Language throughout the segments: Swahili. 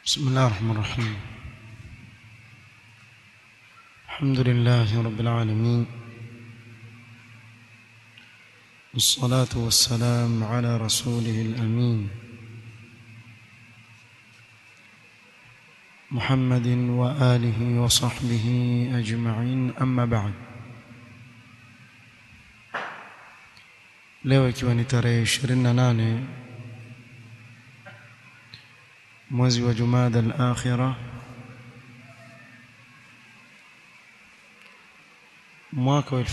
بسم الله الرحمن الرحيم الحمد لله رب العالمين والصلاة والسلام على رسوله الأمين محمد وآله وصحبه أجمعين أما بعد leo ikiwa ni tarehe 28 mwezi wa Jumada al-Akhira mwaka wa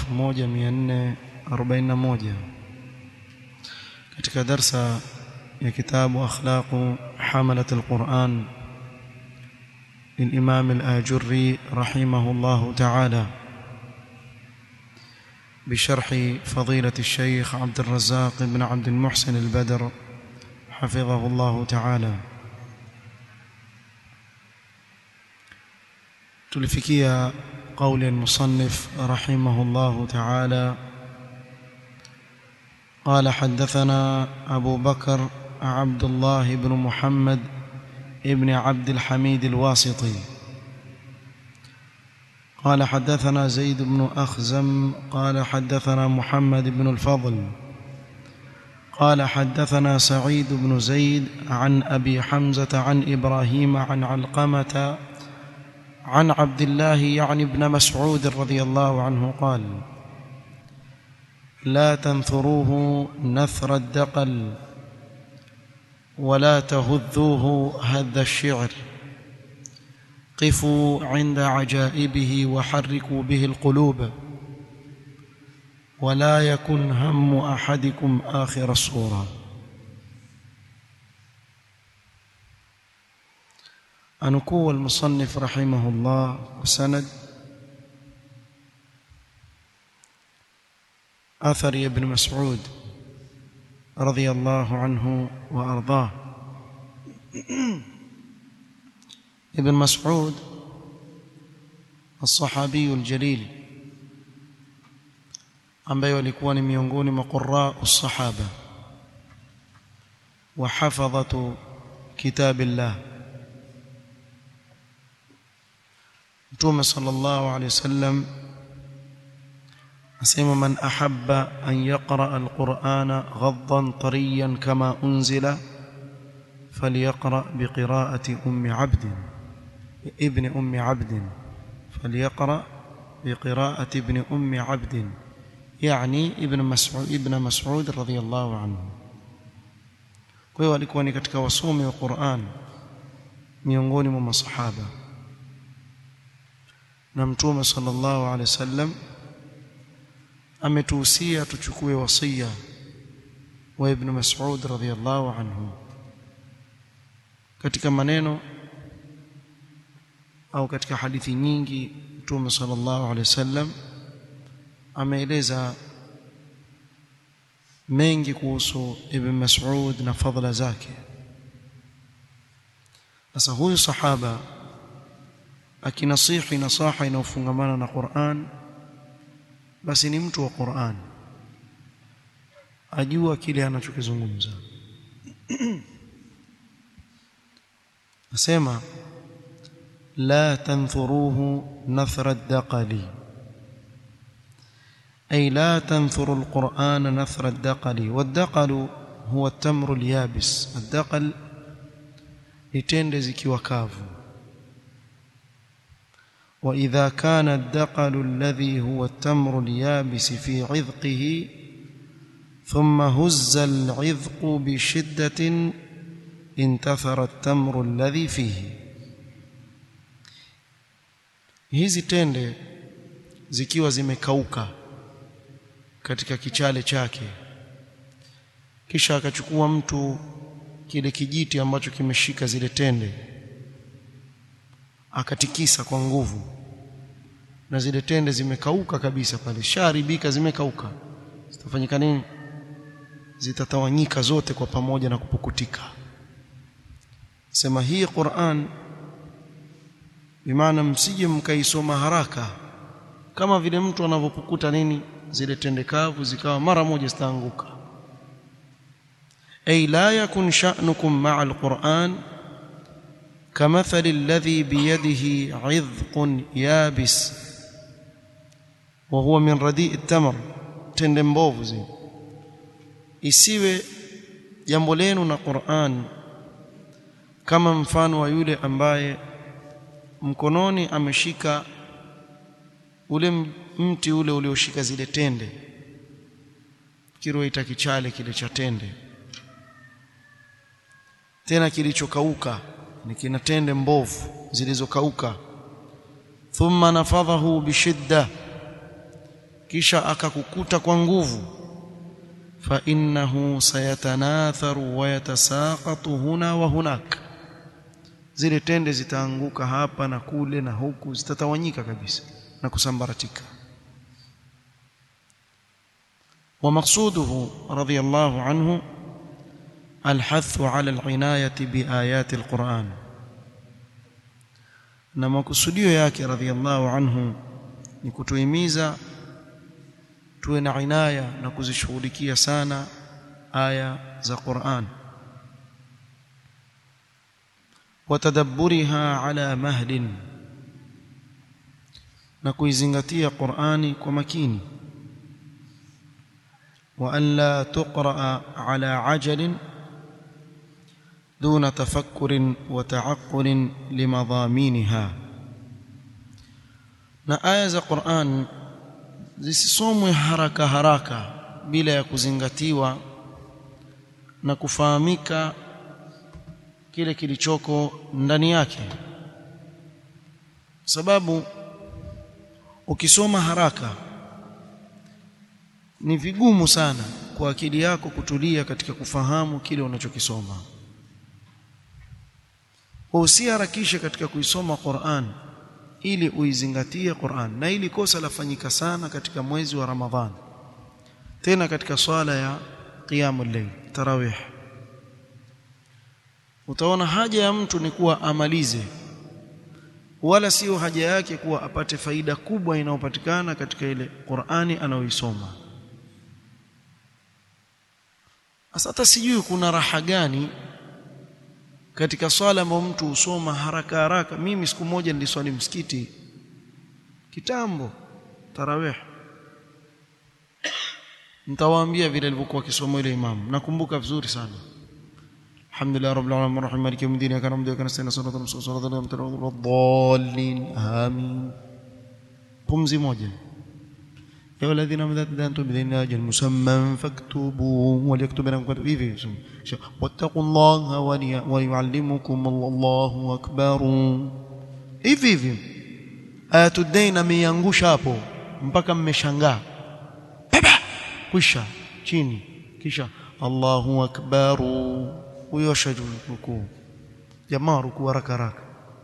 1441 katika darsa ya kitabu akhlaqu hamalat al-Quran للإمام الآجري رحمه الله تعالى بشرح فضيلة الشيخ عبد الرزاق بن عبد المحسن البدر حفظه الله تعالى تلفكيا قول المصنف رحمه الله تعالى قال حدثنا أبو بكر عبد الله بن محمد ابن عبد الحميد الواسطي قال حدثنا زيد بن أخزم قال حدثنا محمد بن الفضل قال حدثنا سعيد بن زيد عن أبي حمزة عن إبراهيم عن علقمة عن عبد الله يعني ابن مسعود رضي الله عنه قال لا تنثروه نثر الدقل ولا تهذوه هذ الشعر قفوا عند عجائبه وحركوا به القلوب ولا يكن هم احدكم اخر الصوره انكو المصنف رحمه الله وسند اثر ابن مسعود رضي الله عنه وارضاه ابن مسعود الصحابي الجليل ambaye walikuwa ni miongoni mwa qurra as-sahaba wa hafadhatu kitabillah Mtume sallallahu alayhi wasallam asema man ahabba an yaqra al-Qur'ana ghaddan tariyan kama unzila falyaqra biqira'ati ummi 'abdin ابن أم عبد فليقرأ بقراءة ابن أم عبد يعني ابن مسعود ابن مسعود رضي الله عنه kwa hiyo alikuwa ni katika wasomi wa Qur'an miongoni mwa masahaba na mtume sallallahu alaihi wasallam ametuhusia tuchukue wasia wa ibn Mas'ud radhiyallahu anhu katika maneno au katika hadithi nyingi Mtume sallallahu alaihi wasallam ameeleza mengi kuhusu Ibn Mas'ud na fadhila zake. Sasa huyu sahaba akinasihi nasaha inayofungamana na Qur'an basi ni mtu wa Qur'an ajua kile anachokizungumza asema لا تنثروه نثر الدقل أي لا تنثروا القرآن نثر الدقل والدقل هو التمر اليابس الدقل لتند zikiwa kavu وإذا كان الدقل الذي هو التمر اليابس في عذقه ثم هز العذق بشدة انتثر التمر الذي فيه hizi tende zikiwa zimekauka katika kichale chake kisha akachukua mtu kile kijiti ambacho kimeshika zile tende akatikisa kwa nguvu na zile tende zimekauka kabisa pale sharibika zimekauka zitafanyika nini zitatawanyika zote kwa pamoja na kupukutika sema hii Qur'an bimaana msije mkaisoma haraka kama vile mtu anavyopukuta nini zile tendekavu zikawa mara moja zitaanguka ay la yakun sha'nukum ma'a alquran كمثل الذي بيده عذق يابس وهو من رديء التمر tende mbovu zile isiwe jambo lenu na Qur'an kama mfano wa yule ambaye mkononi ameshika ule mti ule ulioshika zile tende kiroita kichale kile cha tende tena kilichokauka ni kina tende mbovu zilizokauka thumma nafadhahu bishidda kisha akakukuta kwa nguvu fa innahu sayatanatharu wa yatasaqatu huna wa hunak zile tende zitaanguka hapa na kule na huku zitatawanyika kabisa na kusambaratika ومقصوده رضي الله عنه الحث على العناية بآيات القرآن na makusudio yake radhiallahu anhu ni kutuhimiza tuwe na inaya na kuzishughulikia sana aya za Qur'an watadabburiha ala mahdin na kuizingatia Qur'ani kwa makini wa an la tuqra ala ajalin دون تفكر وتعقل لمضامينها na aya za Qur'an zisisomwe haraka haraka bila ya kuzingatiwa na kufahamika kile kilichoko ndani yake sababu ukisoma haraka ni vigumu sana kwa akili yako kutulia katika kufahamu kile unachokisoma usiharakishe katika kuisoma Qur'an ili uizingatie Qur'an na ili kosa lafanyika sana katika mwezi wa Ramadhan tena katika swala ya qiyamul layl tarawih utaona haja ya mtu ni kuwa amalize wala sio haja yake kuwa apate faida kubwa inayopatikana katika ile Qur'ani anayoisoma Sasa hata sijui kuna raha gani katika swala ambayo mtu husoma haraka haraka. Mimi siku moja niliswali msikiti kitambo tarawih, nitawaambia vile alivyokuwa akisoma ile imamu, nakumbuka vizuri sana. Alhamdulillah rabbil alamin arrahim maliki yawmiddin iyyaka na'budu wa iyyaka nasta'in siratal mustaqim siratal ladzina dhalin amin. Pumzi moja يا الذين آمنوا إذا تدانتم بدين أجل مسمى فاكتبوه وليكتب لكم كتب إيه واتقوا الله وليعلمكم الله أكبر hivi hivi ayatu dain ameiangusha hapo mpaka mmeshangaa baba kwisha chini kisha Allahu akbar huyo rukuu jamaa rukuu haraka haraka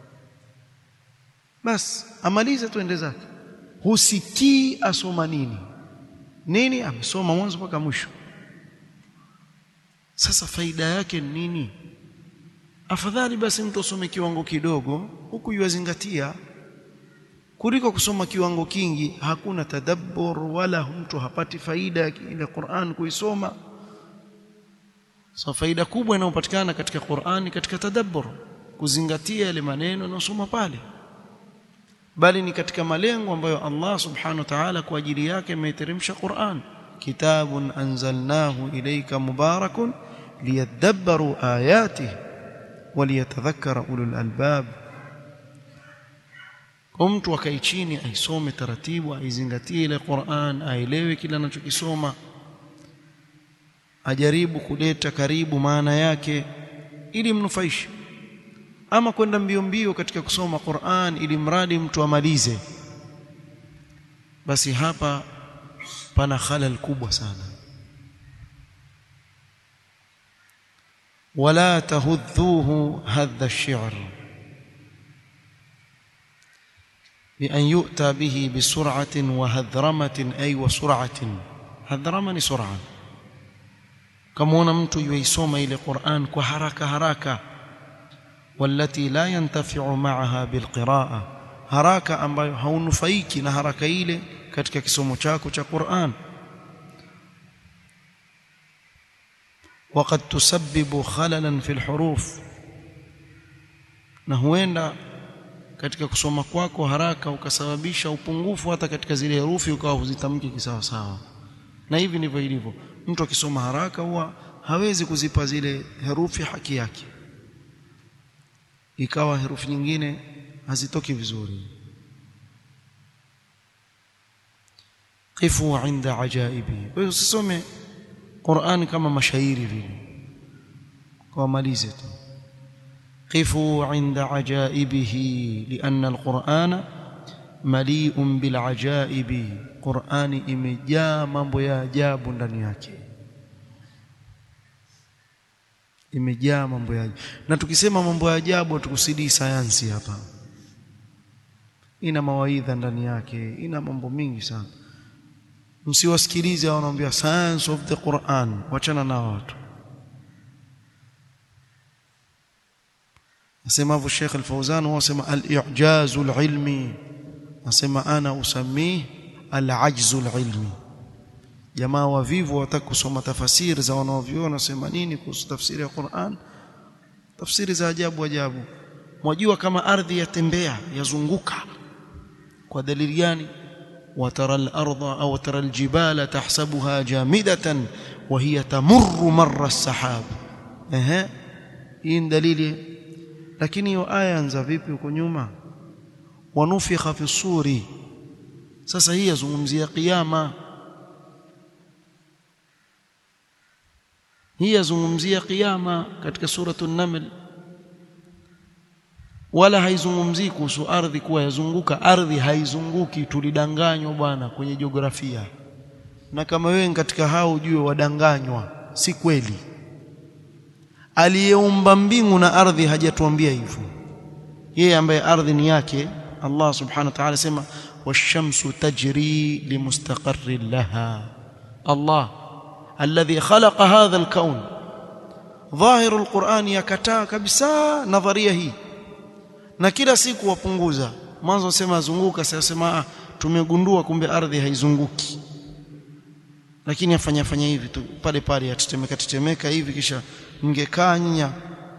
bas amalize tuende zake husikii asoma nini nini amesoma mwanzo mpaka mwisho sasa faida yake ni nini afadhali basi mtu asome kiwango kidogo huku yuazingatia kuliko kusoma kiwango kingi hakuna tadabbur wala mtu hapati faida ile Qur'an kuisoma so faida kubwa inayopatikana katika Qur'an katika tadabbur kuzingatia yale maneno yanayosoma pale bali ni katika malengo ambayo Allah subhanahu wa ta'ala kwa ajili yake ameteremsha Qur'an kitabun anzalnahu ilayka mubarakun liyadabbaru ayatihi waliyatadhakkara ulul albab kwa mtu akae chini aisome taratibu aizingatie ile Qur'an aelewe kile anachokisoma ajaribu kuleta karibu maana yake ili mnufaishe ama kwenda mbio mbio katika kusoma Qur'an ili mradi mtu amalize basi hapa pana khalal kubwa sana wala tahudhuhu hadha ash-shi'r بأن يؤتى به بسرعة وهذرمة أي وسرعة هذرمة سرعة كما mtu yuisoma ile Qur'an kwa haraka haraka والتي لا ينتفع معها بالقراءة haraka ambayo haunufaiki na haraka ile katika kisomo chako cha Qur'an وقد تسبب خللا في الحروف na huenda katika kusoma kwako haraka ukasababisha upungufu hata katika zile herufi ukawa huzitamki kisawa sawa na hivi ndivyo ilivyo mtu akisoma haraka huwa hawezi kuzipa zile herufi haki yake ikawa herufi nyingine hazitoki vizuri qifu inda ajaibi kwa hiyo usisome Qur'an kama mashairi vile kwa malize tu qifu inda ajaibihi lianna alqur'ana mali'un bil ajaibi Qur'ani imejaa mambo ya ajabu ndani yake imejaa mambo ya ajabu na tukisema mambo ya ajabu tukusidi sayansi hapa ina mawaidha ndani yake ina mambo mingi sana msiwasikilize wanaambia science of the Quran wachana na watu asemavyo Sheikh Al-Fauzan wasema al-i'jaz al-ilmi asema ana usamii al-ajz al-ilmi jamaa wavivu wataka kusoma tafasiri za wanaoviona sema nini kuhusu tafsiri ya Qur'an tafsiri za ajabu ajabu mwajua kama ardhi yatembea yazunguka kwa dalili gani وترى الأرض أو ترى الجبال تحسبها جامدة وهي تمر مر السحاب اها hii dalili lakini hiyo aya anza vipi huko nyuma wanufikha fi suri sasa hii yazungumzia kiyama hii yazungumzia kiyama katika suratu an-naml wala haizungumzii kuhusu ardhi kuwa yazunguka ardhi haizunguki tulidanganywa bwana kwenye jiografia na kama wewe katika hao ujue wadanganywa si kweli aliyeumba mbingu na ardhi hajatuambia hivyo yeye ambaye ardhi ni yake Allah subhanahu wa ta'ala sema washamsu tajri limustaqarrin laha Allah alladhi khalaqa hadha alkawn ظاهر القرآن yakataa kabisa nadharia hii na kila siku wapunguza mwanzo wasema azunguka sasa sema tumegundua kumbe ardhi haizunguki lakini afanya fanya hivi tu pale pale atetemeka tetemeka hivi kisha mngekaa nyanya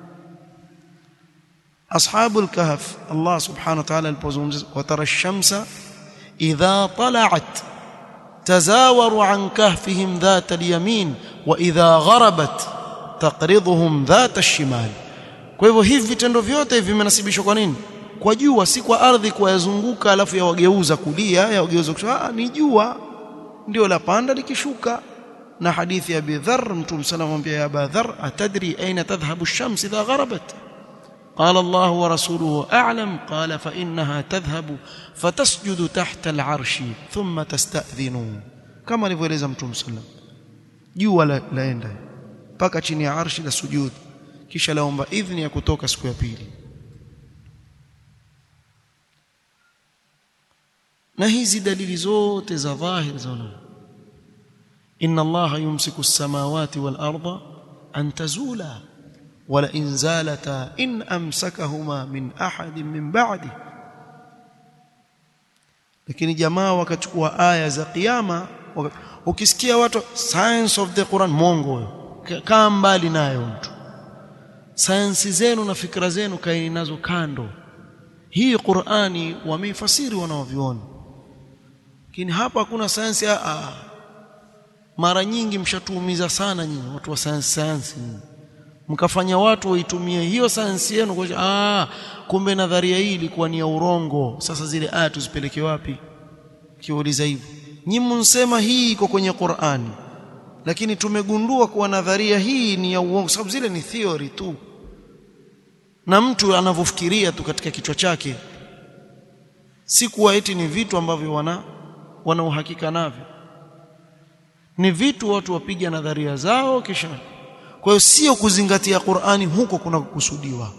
ashabul kahf Allah subhanahu wa ta'ala alipozungumza watara ash-shamsa idha tala'at tazawaru an kahfihim dhat al-yamin wa idha gharabat taqriduhum dhat ash-shimal kwa hivyo hivi vitendo vyote hivi vimenasibishwa kwa nini kwa jua si kwa ardhi kwa yazunguka alafu yawageuza kulia yawageuza kushoto ah ni jua ndio la panda likishuka na hadithi ya Abi Dharr mtume sallallahu alayhi ya Abi Dharr atadri aina tadhhabu ash-shams idha gharabat قال الله ورسوله أعلم قال فإنها تذهب فتسجد تحت العرش ثم تستأذن كما alivyoeleza mtume sallam jua laenda mpaka chini ya arshi la sujud kisha laomba idhni ya kutoka siku ya pili na hizi dalili zote za dhahir zaona inna allaha yumsiku as-samawati wal arda an tazula wala in zalata in amsakahuma min ahadin min ba'di lakini jamaa wakachukua aya za kiyama ukisikia watu science of the Quran mongo kaa mbali nayo mtu sayansi zenu na fikra zenu kaeni nazo kando hii Qur'ani wameifasiri wanaoviona lakini hapa hakuna sayansi a mara nyingi mshatuumiza sana nyinyi watu wa sayansi sayansi mkafanya watu waitumie hiyo sayansi yenu kwa ah kumbe nadharia hii ilikuwa ni ya urongo sasa zile aya tuzipeleke wapi kiuliza hivyo nyinyi mnsema hii iko kwenye Qur'ani lakini tumegundua kuwa nadharia hii ni ya uongo sababu zile ni theory tu na mtu anavyofikiria tu katika kichwa chake si kuwa eti ni vitu ambavyo wana wana uhakika navyo ni vitu watu wapiga nadharia zao kisha kwa hiyo sio kuzingatia Qur'ani huko kuna kukusudiwa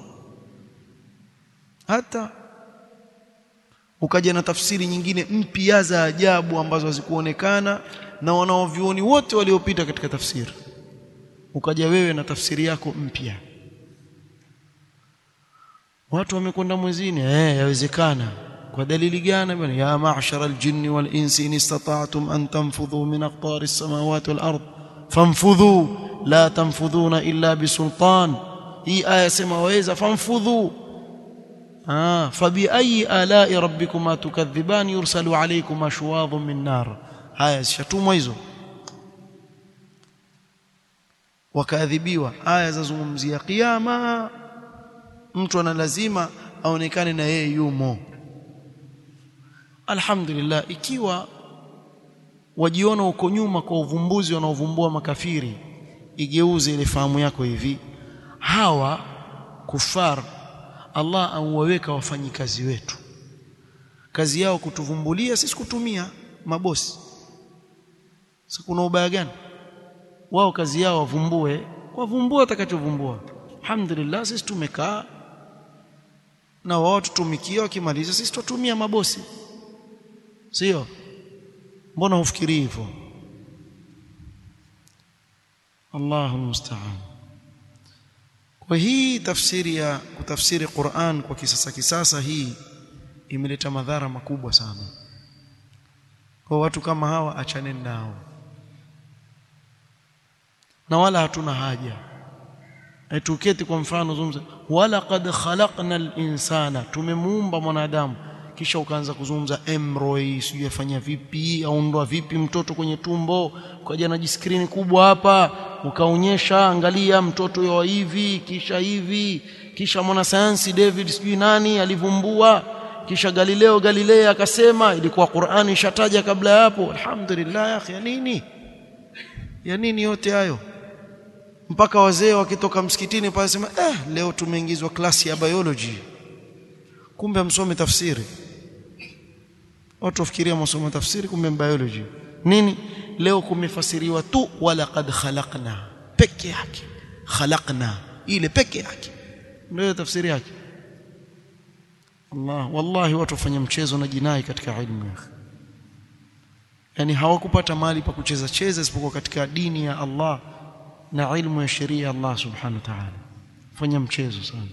hata ukaja na tafsiri nyingine mpya za ajabu ambazo hazikuonekana na wanaovioni wote waliopita katika tafsiri ukaja wewe na tafsiri yako mpya watu wamekwenda mwezini eh yawezekana kwa dalili gani bwana ya ma'shara al-jinni wal-insi in istata'tum an tanfudhu min aqtari as-samawati wal-ard fanfudhu la tanfudhuna illa bisultan hii aya sema waweza fanfudhu ah fabi ayi alai rabbikuma tukadhiban yursalu alaykum ashwadhun min nar haya zishatumwa hizo wakaadhibiwa aya zazungumzia kiyama mtu ana lazima aonekane na yeye yumo alhamdulillah ikiwa wajiona uko nyuma kwa uvumbuzi wanaovumbua makafiri igeuze ile fahamu yako hivi hawa kufar Allah auwaweka wafanyikazi wetu kazi yao kutuvumbulia sisi kutumia mabosi sasa kuna ubaya gani wao kazi yao wavumbue wavumbue watakachovumbua alhamdulillah sisi tumekaa na wao tutumikia wakimaliza sisi tutumia mabosi sio mbona hufikiri hivyo Allahu musta'an kwa hii tafsiri ya kutafsiri Qur'an kwa kisasa kisasa hii imeleta madhara makubwa sana kwa watu kama hawa achane nao na wala hatuna haja tuketi kwa mfano zungumza wala qad khalaqna al-insana tumemuumba mwanadamu kisha ukaanza kuzungumza emroy sijui afanya vipi aondoa vipi mtoto kwenye tumbo ukaja na jiskrini kubwa hapa ukaonyesha angalia mtoto yo hivi kisha hivi kisha mwanasayansi David sijui nani alivumbua kisha Galileo Galilei akasema ilikuwa Qur'ani ishataja kabla ya hapo alhamdulillah ya akhi ya nini ya nini yote hayo mpaka wazee wakitoka msikitini pale sema eh leo tumeingizwa klasi ya biology kumbe msome tafsiri watu wafikiria msomo tafsiri kumbe biology nini leo kumefasiriwa tu wala qad khalaqna peke yake khalaqna ile peke yake ndio tafsiri yake Allah wallahi watu wafanya mchezo na jinai katika ilmu yake yani hawakupata mali pa kucheza cheza isipokuwa katika dini ya Allah na ilmu ya sheria ya Allah subhanahu wa ta'ala fanya mchezo sana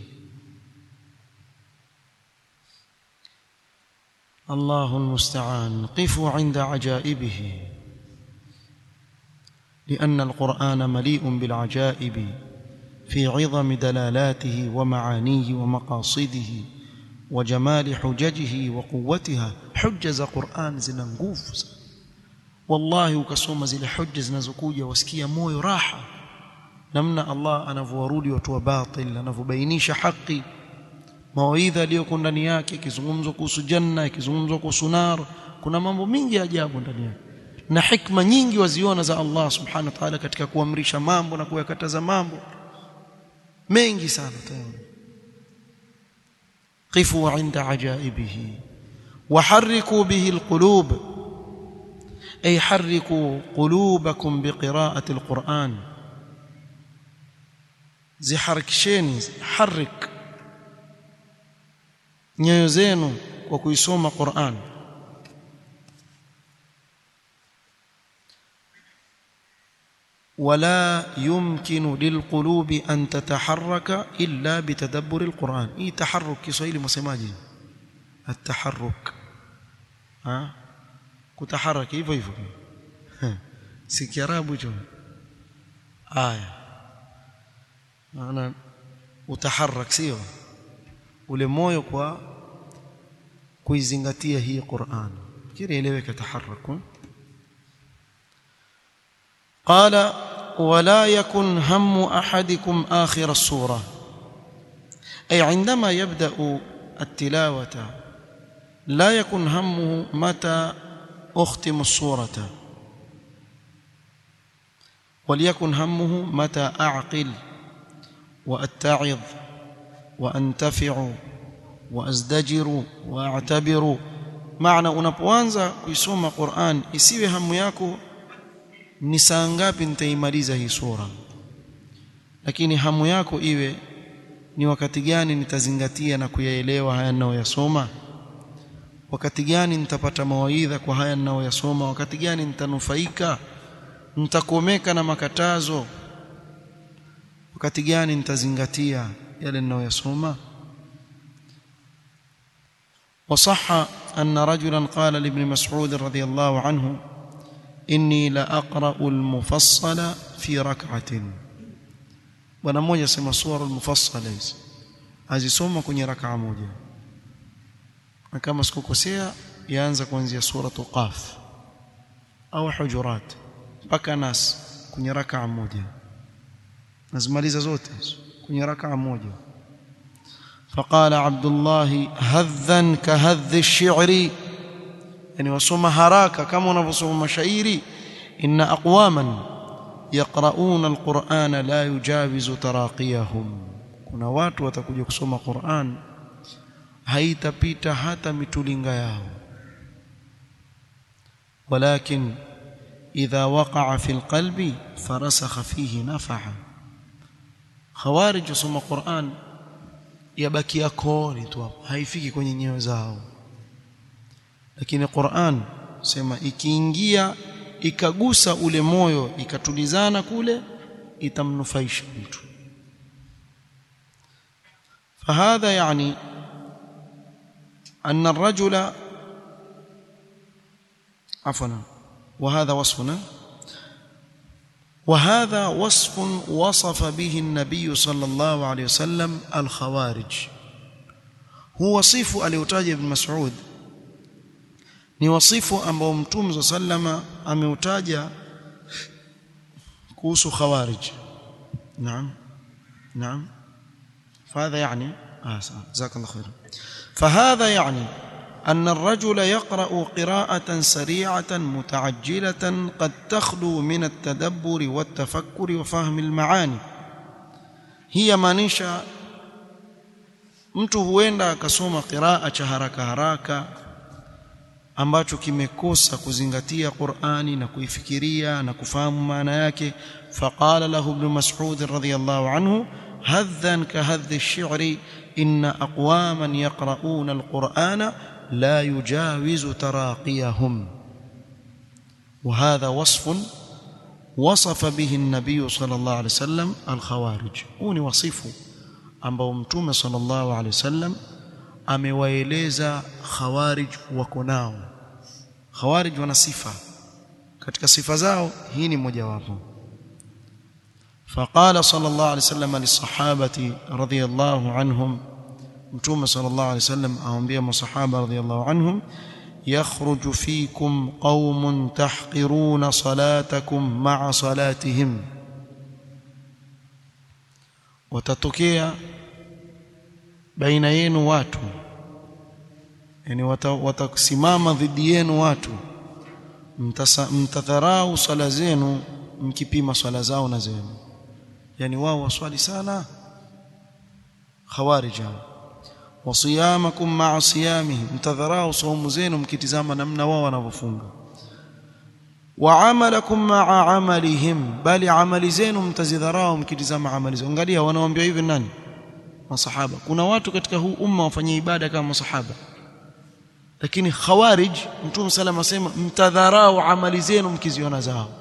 الله المستعان قفوا عند عجائبه لأن القرآن مليء بالعجائب في عظم دلالاته ومعانيه ومقاصده وجمال حججه وقوتها حجز قرآن zina nguvu wallahi ukasoma zile hujja zinazokuja wasikia moyo raha namna Allah anavyowarudi watu wa batil anavyobainisha haki mawaidha aliyoko ndani yake ikizungumzwa kuhusu janna ikizungumzwa kuhusu nar kuna mambo mingi ya ajabu ndani yake na hikma nyingi waziona za Allah subhanahu wa ta'ala katika kuamrisha mambo na kuyakataza mambo mengi sana tayari قفوا عند عجائبه وحركوا به القلوب أي حركوا قلوبكم بقراءة القرآن زي حركشين حرك nyoyo zenu kwa kuisoma Qur'an ولا يمكن للقلوب أن تتحرك إلا بتدبر القرآن إيه تحرك كسويل مسماجي التحرك ها كتحرك hivyo hivyo si kiarabu hicho aya maana utaharak sio ule moyo kwa kuizingatia hii Qur'an kile eleweka taharraku قال ولا يكن هم احدكم اخر السوره اي عندما يبدا التلاوه لا يكن همه متى اختم السوره وليكن همه متى اعقل واتعظ وانتفع وازدجر واعتبر معنى unapoanza kuisoma Qur'an isiwe hamu yako ni saa ngapi nitaimaliza hii sura lakini hamu yako iwe ni wakati gani nitazingatia na kuyaelewa haya ninayoyasoma wakati gani nitapata mawaidha kwa haya ninayoyasoma wakati gani nitanufaika nitakomeka na makatazo wakati gani nitazingatia yale ninayoyasoma وصح أن رجلا قال لابن مسعود رضي الله عنه inni la aqra'u al-mufassala fi rak'atin bwana mmoja sema sura al-mufassala hizi azisoma kwenye rak'a moja na kama sikukosea yaanza kuanzia suratu qaf au hujurat mpaka nas kwenye rakaa moja nazimaliza zote kwenye rakaa moja فقال عبد الله هذا كهذ الشعر يعني وصوم هراكا كما نفصوم مشاعري إن أقواما يقرؤون القرآن لا يجاوز تراقيهم kuna watu watakuja kusoma Qur'an haitapita hata mitulinga yao walakin idha waqa'a fil qalbi farasakha fihi nafa'a khawarij kusoma Qur'an yabakia kooni tu hapo haifiki kwenye nyoyo zao lakini Qur'an sema ikiingia ikagusa ule moyo ikatulizana kule itamnufaisha mtu فهذا يعني أن الرجل عفوا وهذا وصفنا وهذا وصف وصف به النبي صلى الله عليه وسلم الخوارج هو وصف aliotaja ibn Mas'ud ni wasifu ambao mtume sallama ameutaja kuhusu khawarij naam naam فهذا يعني آه جزاك الله خيرا فهذا يعني أن الرجل يقرأ قراءة سريعة متعجلة قد تخلو من التدبر والتفكر وفهم المعاني هي maanisha mtu huenda akasoma qiraa cha haraka haraka ambacho kimekosa kuzingatia Qur'ani na kuifikiria na kufahamu maana yake faqala lahu ibn Mas'ud radhiyallahu anhu هذا كهذ الشعر إن أقواما يقرؤون القرآن لا يجاوز تراقيهم وهذا وصف وصف به النبي صلى الله عليه وسلم الخوارج هوني وصفه ambao mtume sallallahu alaihi wasallam amewaeleza khawarij wako nao khawarij wana sifa katika sifa zao hii ni mojawapo فقال صلى الله عليه وسلم للصحابة رضي الله عنهم متوم صلى الله عليه وسلم أنبياء الصحابة رضي الله عنهم يخرج فيكم قوم تحقرون صلاتكم مع صلاتهم وتتكيا بين yenu watu yani watasimama dhidi yenu watu mtadharau sala zenu mkipima swala zao na zenu yani wao waswali sana khawarij wasiyamakum ma'a siyamihim mtadharau saumu zenu mkitizama namna wao wanavyofunga wa amalakum ma'a amalihim bali amali zenu mtazidharau mkitizama amali zao angalia wanaoambia hivi nani masahaba kuna watu katika huu umma wafanya ibada kama masahaba lakini khawarij mtume salama asema mtadharau amali zenu mkiziona zao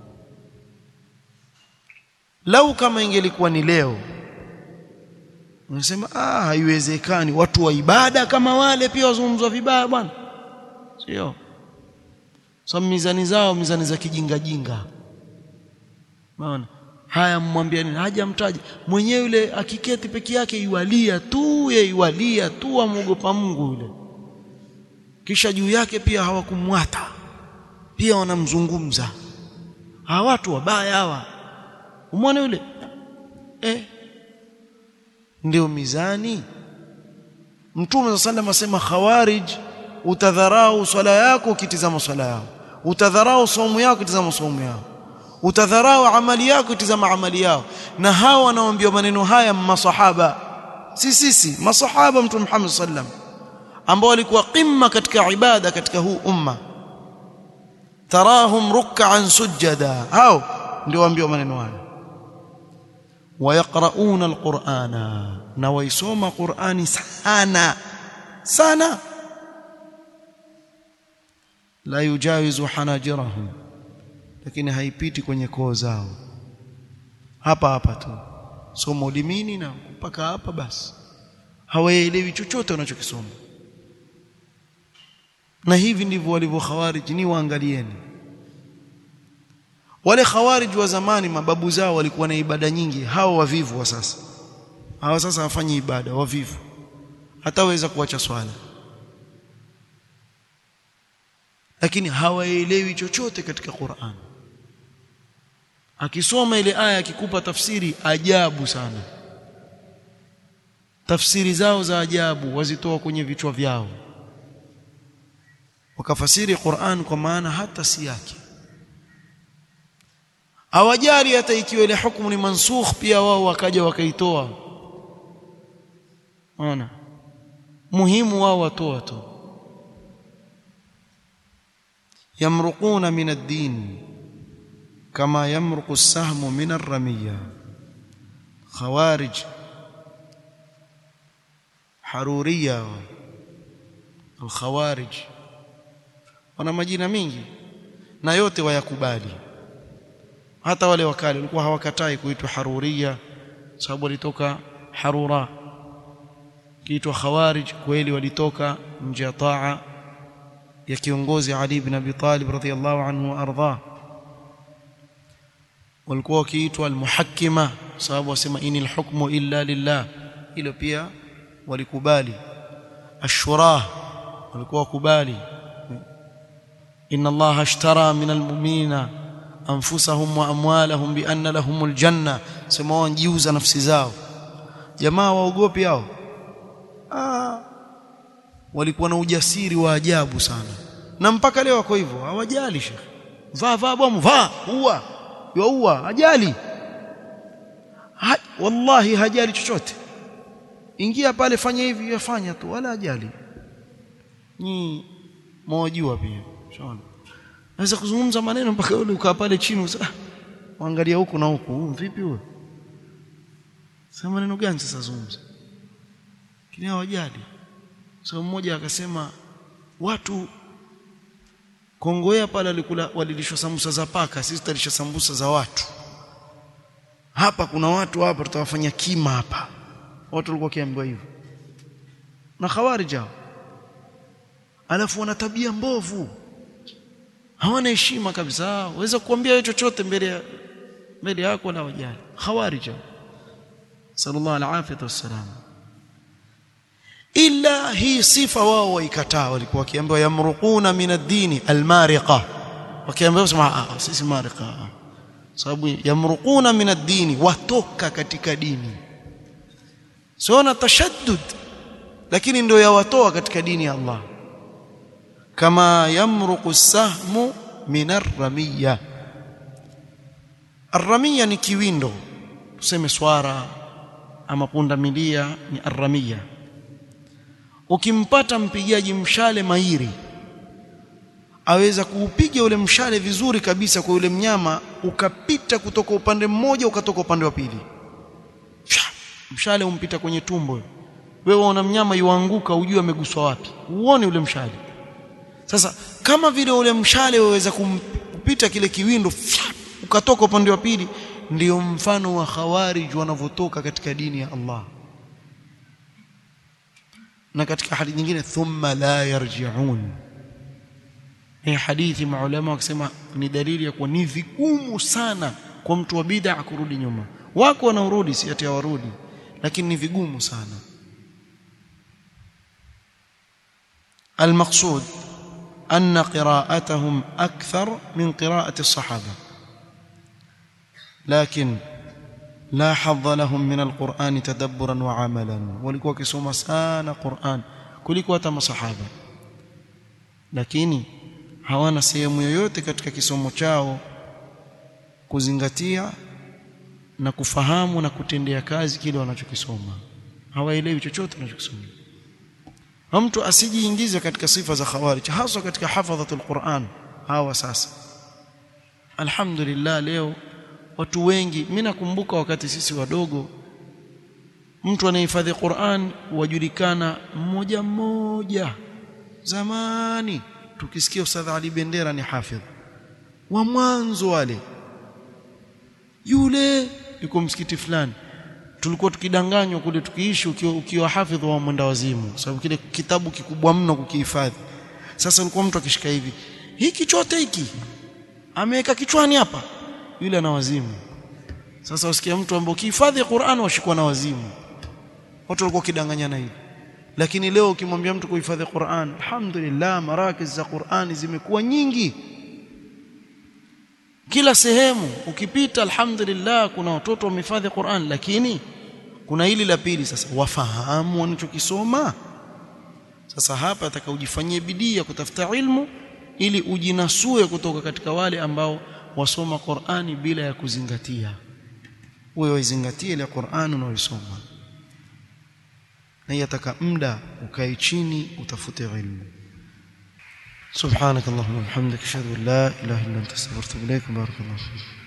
lau kama ingelikuwa ni leo unasema ah haiwezekani watu wa ibada kama wale pia wazungumzwa vibaya bwana sio so mizani zao mizani za kijinga jinga maana haya mmwambia nini hajamtaja mwenyewe yule akiketi peke yake iwalia tu ye iwalia tu amuogopa Mungu yule kisha juu yake pia hawakumwata pia wanamzungumza hawa watu wabaya hawa umwone yule eh ndio mizani mtume sallallahu asema khawarij utadharau swala yako ukitizama swala yao utadharau saumu yako ukitizama saumu yao utadharau amali yako ukitizama amali yao na hao wanaoambiwa maneno haya masahaba si sisi masahaba mtume Muhammad sallam ambao walikuwa qimma katika ibada katika huu umma tarahum ruk'an sujada hao ndio waambiwa maneno haya ويقرؤون القرآن na waisoma Qur'ani sana sana la yujawizu hanajirahum lakini haipiti kwenye koo zao hapa hapa tu somo limini na mpaka hapa basi hawaelewi chochote wanachokisoma na hivi ndivyo walivyo khawarij ni waangalieni wale khawarij wa zamani mababu zao walikuwa na ibada nyingi hao wavivu wa sasa hawa sasa hawafanyi ibada wavivu hataweza kuacha swala lakini hawaelewi chochote katika Qur'an akisoma ile aya akikupa tafsiri ajabu sana tafsiri zao za ajabu wazitoa kwenye vichwa vyao wakafasiri Qur'an kwa maana hata si yake hawajali hata ikiwa ile hukumu ni mansukh pia wao wakaja wakaitoa ona muhimu wao watoa tu yamruquna min ad-din kama yamruqu as-sahmu min ar-ramiyya khawarij haruriya al-khawarij wana majina mingi na yote wayakubali hata wale wakali walikuwa hawakatai kuitwa haruriya sababu walitoka harura kiitwa khawarij kweli walitoka nje ya taa ya kiongozi Ali ibn Abi Talib radhiyallahu anhu ardha walikuwa wakiitwa almuhakkima sababu wasema inil hukmu illa lillah hilo pia walikubali ashura walikuwa wakubali inna allaha ashtara min almu'minina anfusahum wa amwalahum bi anna lahumul janna sema wajiuza nafsi zao jamaa waogopi hao ah walikuwa na ujasiri wa ajabu sana na mpaka leo wako hivyo hawajali shekhi vaa vaa bomu vaa ua yaua hajali ha, wallahi hajali chochote ingia pale fanya hivi yafanya tu wala hajali ni mwajua pia shaona naweza kuzungumza maneno mpaka ule ukaa pale chini usa angalia huku na huku vipi huyo sema maneno gani sasa zungumza kile hawajali so mmoja akasema watu Kongoea pale walikula walilishwa sambusa za paka sisi tutalisha sambusa za watu hapa kuna watu hapa tutawafanya kima hapa watu walikuwa kiambiwa hivyo na khawarij alafu wana tabia mbovu hawana heshima kabisa waweza kuambia wewe chochote mbele ya mbele yako na wajali khawarij sallallahu alaihi wasallam ila hii sifa wao waikataa walikuwa wakiambiwa yamruquna min ad-dini al-mariqa wakiambiwa sema sisi mariqa sababu yamruquna min ad-dini watoka katika dini sio na tashaddud lakini ndio yawatoa katika dini ya Allah kama yamruqu sahmu min ar-ramiyya ar-ramiyya ni kiwindo tuseme swara ama punda milia ni ar-ramiyya ukimpata mpigaji mshale mahiri aweza kuupiga ule mshale vizuri kabisa kwa yule mnyama ukapita kutoka upande mmoja ukatoka upande wa pili mshale umpita kwenye tumbo wewe unaona mnyama yuanguka ujue ameguswa wapi uone ule mshale sasa kama vile ule mshale waweza kupita kile kiwindo ukatoka upande wa pili ndio mfano wa khawarij wanavyotoka katika dini ya Allah na katika hadithi nyingine thumma la yarji'un hii hadithi maulama wakisema ni dalili ya kuwa ni vigumu sana kwa mtu wa bid'a kurudi nyuma wako wanaorudi si ati hawarudi lakini ni vigumu sana المقصود أن قراءتهم أكثر من قراءة الصحابة لكن لا حظ لهم من القرآن تدبرا وعملا walikuwa wakisoma sana Qur'an kuliko hata masahaba lakini hawana sehemu yoyote katika kisomo chao kuzingatia na kufahamu na kutendea kazi kile wanachokisoma hawaelewi chochote wanachokisoma mtu asijiingize katika sifa za khawarij hasa katika hafadhatul Qur'an hawa sasa alhamdulillah leo watu wengi mimi nakumbuka wakati sisi wadogo mtu anayehifadhi Qur'an wajulikana mmoja mmoja zamani tukisikia Ustadh Ali Bendera ni hafidh wa mwanzo wale yule yuko msikiti fulani tulikuwa tukidanganywa kule tukiishi ukiwa, ukiwa hafidh wa mwenda wazimu sababu kile kitabu kikubwa mno kukihifadhi sasa ulikuwa mtu akishika hivi hiki chote hiki ameweka kichwani hapa yule ana wazimu sasa usikia mtu ambaye ukihifadhi Qur'an washikwa na wazimu watu walikuwa kidanganyana hivi lakini leo ukimwambia mtu kuhifadhi Qur'an alhamdulillah marakiz za Qur'ani zimekuwa nyingi kila sehemu ukipita alhamdulillah kuna watoto wamehifadhi Qur'an lakini kuna hili la pili sasa wafahamu wanachokisoma sasa hapa atakaujifanyie bidii ya kutafuta ilmu ili ujinasue kutoka katika wale ambao wasoma Qur'ani bila ya kuzingatia wewe waizingatie ile Qur'ani unaoisoma na yataka muda ukae chini utafute ilmu سبحانك اللهم وبحمدك اشهد ان لا اله الا انت استغفرك واتوب اليك بارك الله فيك